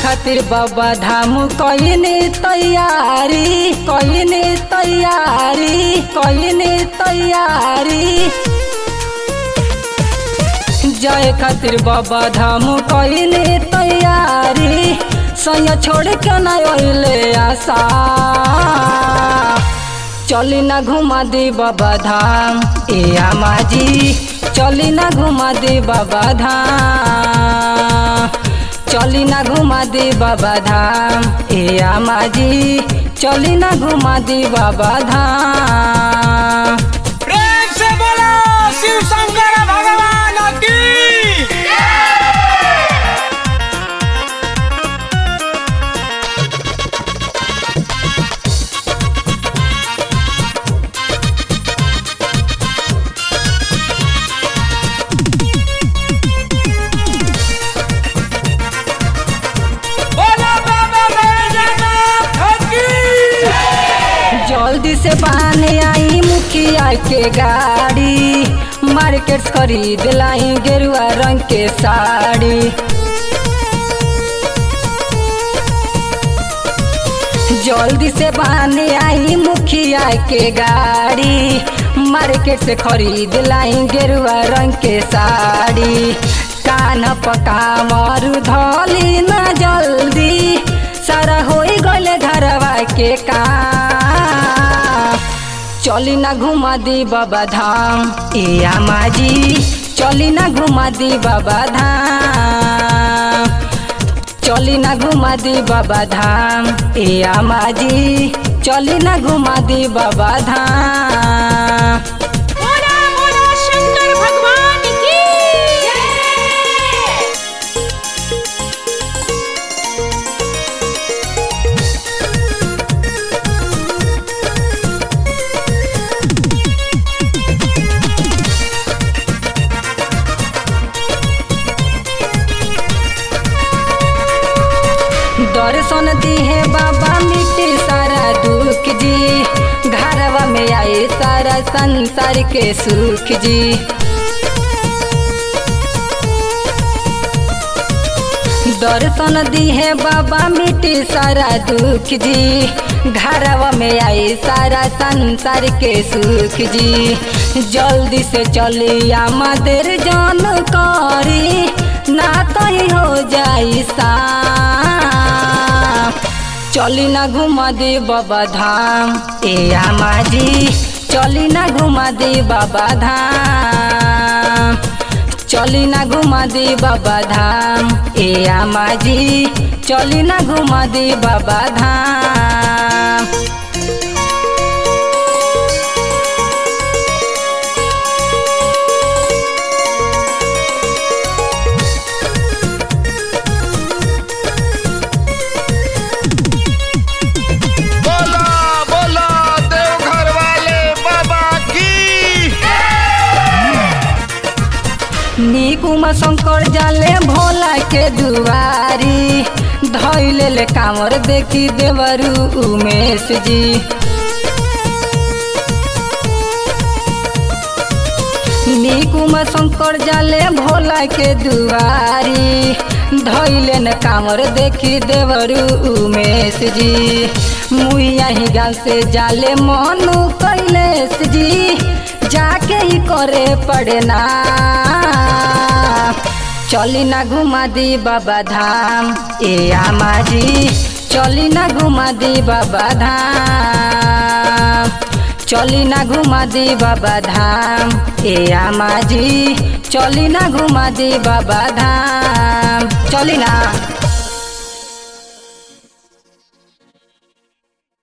खातिर बाबा धाम कईने तैयारी कईने तैयारी कईने तैयारी जाए खातिर बाबा धाम कईने तैयारी सैया छोड़ के ना अइले आशा चली ना घुमा दी बाबा धाम ए आमाजी चली ना घुमा दी बाबा धाम चली ना घुमा दी बाबा धाम ए आमाजी चली ना घुमा दी बाबा धाम प्रेम से बोलो शिव शंकर भगवान की बोलो बाबा बैजनाथ की जल्दी से बाने आई मुखिया के गाड़ी मार्केट खरीद लाई गेरुआ रंग के साड़ी जल्दी से बाने आई मुखिया के गाड़ी मार्केट से खरीद लाई गेरुआ रंग के साड़ी कान पका मरु धली ना जल्दी सारा हो गले घरवा के काम चली ना घुमा दी बाबा धाम ए आमाजी चली ना घुमा दी बाबा धाम चली ना घुमा दी बाबा धाम ए आमाजी चली ना घुमा दी बाबा धाम बोला बोला शंकर भगवान की दर्शन दिहे बाबा मिट्टी सारा दुख जी घरवा में आए सारा संसार के सुख जी दर्शन दिहे बाबा मिट्टी सारा दुख जी घरवा में आए सारा संसार के सुख जी जल्दी से चली आमदेर जान करी ना तो ही हो जाई सा चली ना घुमा दे बाबा धाम ए आमाजी चली ना घुमा दे बाबा धाम चली ना घुमा दे बाबा धाम ए आमाजी चली ना घुमा दे बाबा धाम बोला बोला देवघर वाले बाबा की निकुमा शंकर जाले भोला के दुआरी धैले ले कामर देखी देवरू उमेश जी निकुमा शंकर जाले भोला के दुआरी धैले न कामर देखी देवरू उमेश जी मुइया ही गाल से जाले मनु कैलेश जी जाके ही करे पड़ना चली ना घुमा दी बाबा धाम ए आमाजी चली ना घुमा दी बाबा धाम चली ना घुमा दी बाबा धाम ए आमाजी चली ना घुमा दी बाबा धाम चली ना